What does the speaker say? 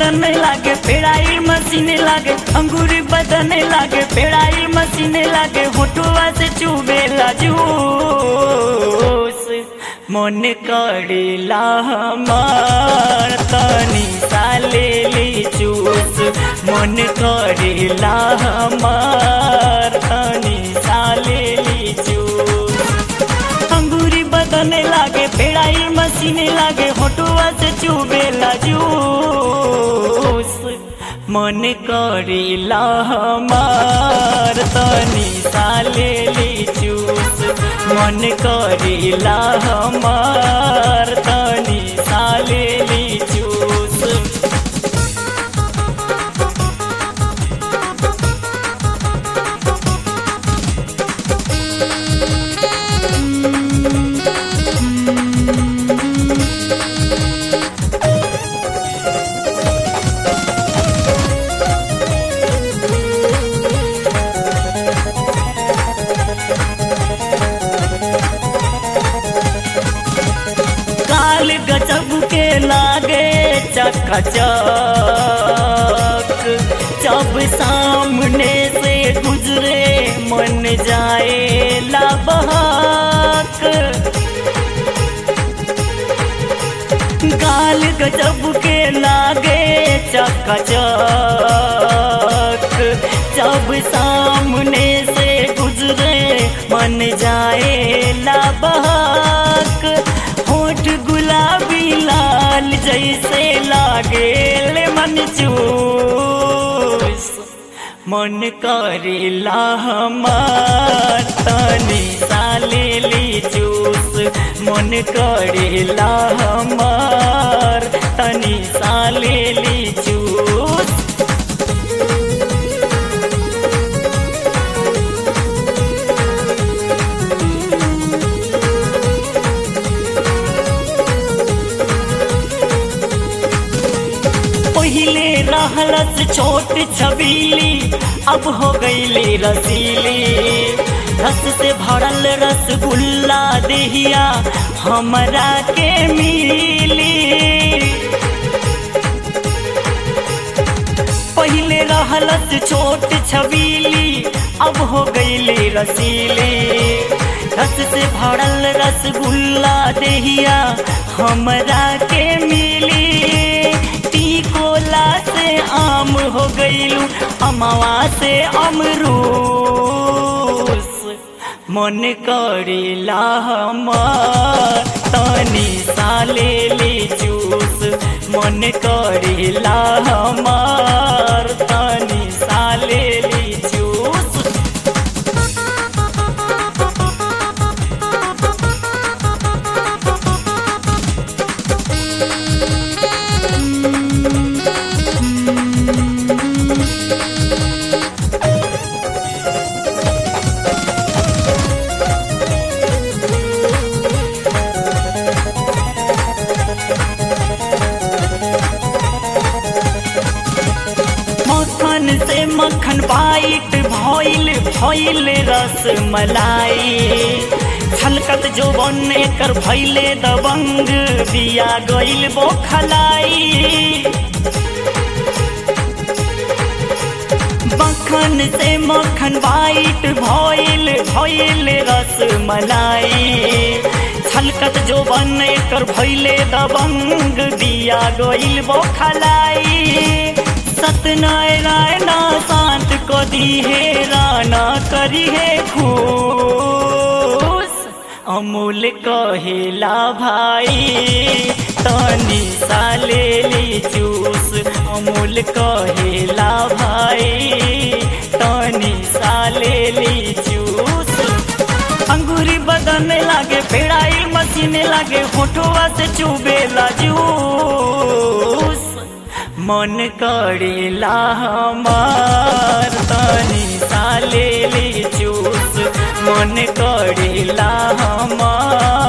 बदन लागे पेड़ाई मशीन लागे अंगूरी बदन लागे पेड़ाई मशीन लागे होठुआ से चुबेला जूस मन करेला हमार तनी साले ली चूस मन करेला हमार तनी साले ली चूस अंगूरी बदने लागे पेड़ाई मशीन लागे होटुआ से चुबेला जूस मन करेला हमार तनी साले ली चूस मन करेला हमार तनी साले ली चूस काल गजब के लागे चकचक जब सामने से गुजरे मन जाए लाबहक काल गजब के लागे चकचक जब सामने से गुजरे मन जाए लाबहक होठ गुलाबी लाल जैसे लागे ले मन चूस मन करेला हमार तनी साले ली चूस मन करेला हमार तनी साले ली चूस पहिले रहलस छोट छबीली अब हो गईली रसीली रस से भरल रसगुल्ला देहिया हमरा के मिली पहिले रहलस छोट छबीली अब हो गईली रसीली रस से भरल रसगुल्ला देहिया हमरा के मिली टिकोला से आम हो गईलू अमवा से अमरूस मन करेला हमार तनी साले ली जूस मन करेला हमार तनी साले ली जूस मक्खन से मक्खन बाइट भइल भइल रस मलाई छलकत जो बन कर भइले दबंग दिया गइल बोखलाई मक्खन से मक्खन बाइट भइल भइल रस मलाई छलकत जो बन कर भइले दबंग दिया गइल बोखलाई सत्यनारायणा शांत को दी है राना करी है खुश अमूल कहेला भाई तनी साले ली चूस अमूल कहेला भाई तनी साले ली चूस अंगूरी बदन लागे पेड़ाई मशीन लागे होठुआ से चुबेला जूस मन करेला हमार तनी साले ली चूस मन करेला हमार